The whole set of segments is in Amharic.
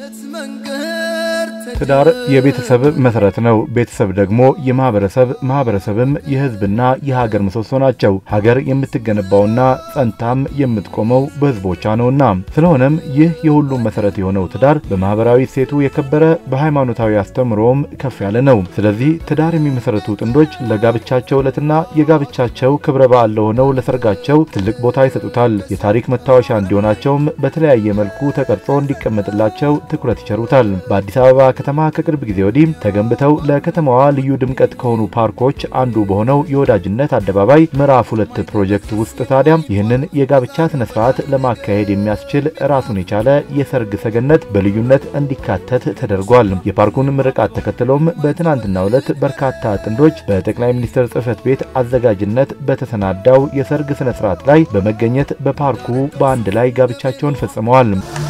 ትዳር የቤተሰብ መሰረት ነው። ቤተሰብ ደግሞ የማህበረሰብ ማህበረሰብም የህዝብና የሀገር ምሰሶ ናቸው። ሀገር የምትገነባውና ጸንታም የምትቆመው በህዝቦቿ ነውና። ስለሆነም ይህ የሁሉም መሰረት የሆነው ትዳር በማህበራዊ እሴቱ የከበረ በሃይማኖታዊ አስተምሮም ከፍ ያለ ነው። ስለዚህ ትዳር የሚመሰረቱ ጥንዶች ለጋብቻቸው ዕለትና የጋብቻቸው ክብረ በዓል ለሆነው ለሰርጋቸው ትልቅ ቦታ ይሰጡታል። የታሪክ መታወሻ እንዲሆናቸውም በተለያየ መልኩ ተቀርጾ እንዲቀመጥላቸው ትኩረት ይቸሩታል። በአዲስ አበባ ከተማ ከቅርብ ጊዜ ወዲህ ተገንብተው ለከተማዋ ልዩ ድምቀት ከሆኑ ፓርኮች አንዱ በሆነው የወዳጅነት አደባባይ ምዕራፍ ሁለት ፕሮጀክት ውስጥ ታዲያ ይህንን የጋብቻ ስነ ስርዓት ለማካሄድ የሚያስችል ራሱን የቻለ የሰርግ ሰገነት በልዩነት እንዲካተት ተደርጓል። የፓርኩን ምርቃት ተከትሎም በትናንትናው ዕለት በርካታ ጥንዶች በጠቅላይ ሚኒስትር ጽህፈት ቤት አዘጋጅነት በተሰናዳው የሰርግ ስነ ስርዓት ላይ በመገኘት በፓርኩ በአንድ ላይ ጋብቻቸውን ፈጽመዋል።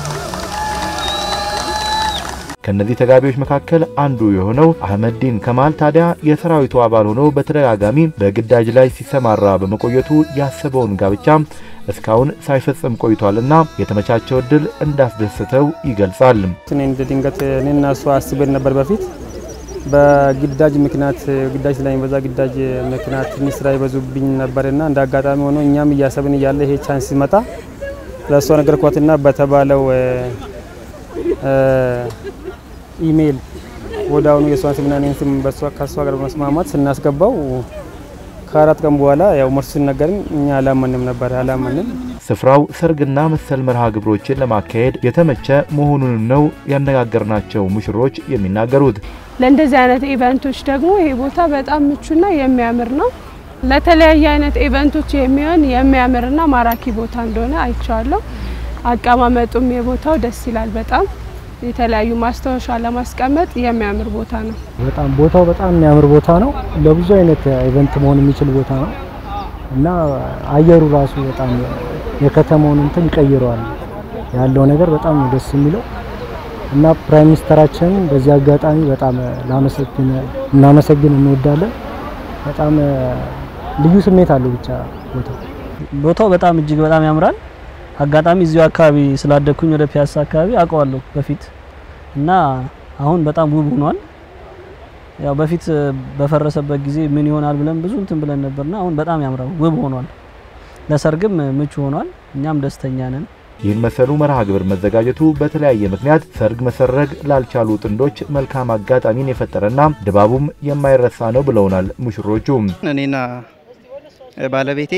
ከነዚህ ተጋቢዎች መካከል አንዱ የሆነው አህመዲን ከማል ታዲያ የሰራዊቱ አባል ሆኖ በተደጋጋሚ በግዳጅ ላይ ሲሰማራ በመቆየቱ ያሰበውን ጋብቻ እስካሁን ሳይፈጽም ቆይቷልና የተመቻቸው እድል እንዳስደስተው ይገልጻል። እኔ እንደ ድንገት እኔና እሱ አስበን ነበር በፊት በግዳጅ ምክንያት ግዳጅ ስለሚበዛ ግዳጅ ምክንያት ትንሽ ስራ ይበዙብኝ ነበርና እንደ አጋጣሚ ሆኖ እኛም እያሰብን እያለ ይሄ ቻንስ ሲመጣ ለእሷ ነገርኳትና በተባለው ኢሜይል ወደ አሁኑ የእሷን ስምና እኔን ስም ከእሷ ጋር በመስማማት ስናስገባው ከአራት ቀን በኋላ ያው መርሱ ሲነገርን እኛ አላመንም ነበር አላመንም። ስፍራው ሰርግና መሰል መርሃ ግብሮችን ለማካሄድ የተመቸ መሆኑን ነው ያነጋገርናቸው ሙሽሮች የሚናገሩት። ለእንደዚህ አይነት ኢቨንቶች ደግሞ ይሄ ቦታ በጣም ምቹና የሚያምር ነው። ለተለያየ አይነት ኢቨንቶች የሚሆን የሚያምርና ማራኪ ቦታ እንደሆነ አይቼዋለሁ። አቀማመጡም የቦታው ደስ ይላል በጣም የተለያዩ ማስታወሻ ለማስቀመጥ የሚያምር ቦታ ነው። በጣም ቦታው በጣም የሚያምር ቦታ ነው። ለብዙ አይነት ኢቨንት መሆን የሚችል ቦታ ነው እና አየሩ ራሱ በጣም የከተማውን እንትን ይቀይረዋል። ያለው ነገር በጣም ነው ደስ የሚለው እና ፕራይም ሚኒስተራችንን በዚህ አጋጣሚ በጣም ላመሰግን እናመሰግን እንወዳለን። በጣም ልዩ ስሜት አለው ብቻ ቦታው ቦታው በጣም እጅግ በጣም ያምራል። አጋጣሚ እዚሁ አካባቢ ስላደኩኝ ወደ ፒያሳ አካባቢ አውቀዋለሁ በፊት እና አሁን በጣም ውብ ሆኗል። ያው በፊት በፈረሰበት ጊዜ ምን ይሆናል ብለን ብዙ እንትን ብለን ነበርና አሁን በጣም ያምራል፣ ውብ ሆኗል። ለሰርግም ምቹ ሆኗል። እኛም ደስተኛ ነን። ይህን መሰሉ መርሃ ግብር መዘጋጀቱ በተለያየ ምክንያት ሰርግ መሰረግ ላልቻሉ ጥንዶች መልካም አጋጣሚን የፈጠረና ድባቡም የማይረሳ ነው ብለውናል ሙሽሮቹ። እኔና ባለቤቴ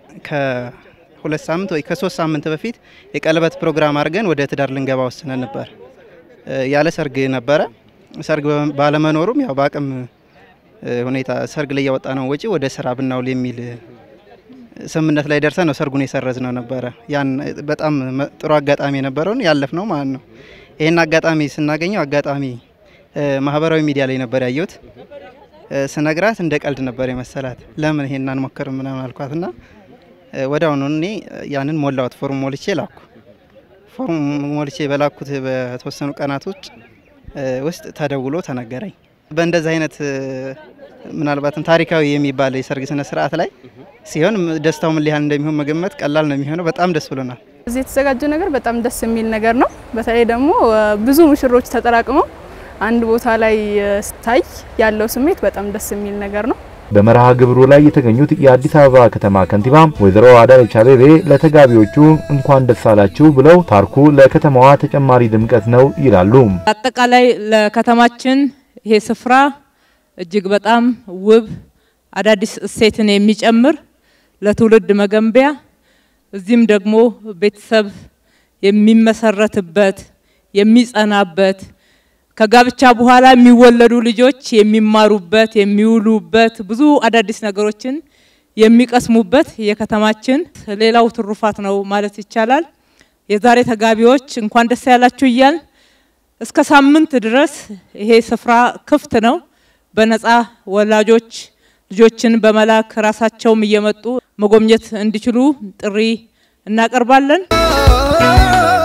ከሁለት ሳምንት ወይ ከሶስት ሳምንት በፊት የቀለበት ፕሮግራም አድርገን ወደ ትዳር ልንገባ ወስነን ነበር። ያለ ሰርግ ነበረ። ሰርግ ባለመኖሩም ያው በአቅም ሁኔታ ሰርግ ላይ ያወጣ ነው ወጪ ወደ ስራ ብናውል የሚል ስምምነት ላይ ደርሰን ነው ሰርጉን የሰረዝ ነው ነበረ። ያን በጣም ጥሩ አጋጣሚ የነበረውን ያለፍ ነው ማለት ነው። ይህን አጋጣሚ ስናገኘው አጋጣሚ ማህበራዊ ሚዲያ ላይ ነበር ያየሁት። ስነግራት እንደ ቀልድ ነበር የመሰላት። ለምን ይሄን አንሞክርም ምናምን አልኳትና ወደ አሁኑ እኔ ያንን ሞላሁት፣ ፎርም ሞልቼ ላኩ። ፎርም ሞልቼ በላኩት በተወሰኑ ቀናቶች ውስጥ ተደውሎ ተነገረኝ። በእንደዚህ አይነት ምናልባትም ታሪካዊ የሚባል የሰርግ ስነ ስርዓት ላይ ሲሆን ደስታው ምን ያህል እንደሚሆን መገመት ቀላል ነው የሚሆነው። በጣም ደስ ብሎናል። እዚህ የተዘጋጀው ነገር በጣም ደስ የሚል ነገር ነው። በተለይ ደግሞ ብዙ ሙሽሮች ተጠራቅመው አንድ ቦታ ላይ ስታይ ያለው ስሜት በጣም ደስ የሚል ነገር ነው። በመርሃ ግብሩ ላይ የተገኙት የአዲስ አበባ ከተማ ከንቲባ ወይዘሮ አዳነች አቤቤ ለተጋቢዎቹ እንኳን ደስ አላችሁ ብለው ፓርኩ ለከተማዋ ተጨማሪ ድምቀት ነው ይላሉ። አጠቃላይ ለከተማችን ይሄ ስፍራ እጅግ በጣም ውብ አዳዲስ እሴትን የሚጨምር ለትውልድ መገንቢያ እዚህም ደግሞ ቤተሰብ የሚመሰረትበት የሚጸናበት ከጋብቻ በኋላ የሚወለዱ ልጆች የሚማሩበት የሚውሉበት ብዙ አዳዲስ ነገሮችን የሚቀስሙበት የከተማችን ሌላው ትሩፋት ነው ማለት ይቻላል። የዛሬ ተጋቢዎች እንኳን ደስ ያላችሁ እያል እስከ ሳምንት ድረስ ይሄ ስፍራ ክፍት ነው። በነፃ ወላጆች ልጆችን በመላክ ራሳቸውም እየመጡ መጎብኘት እንዲችሉ ጥሪ እናቀርባለን።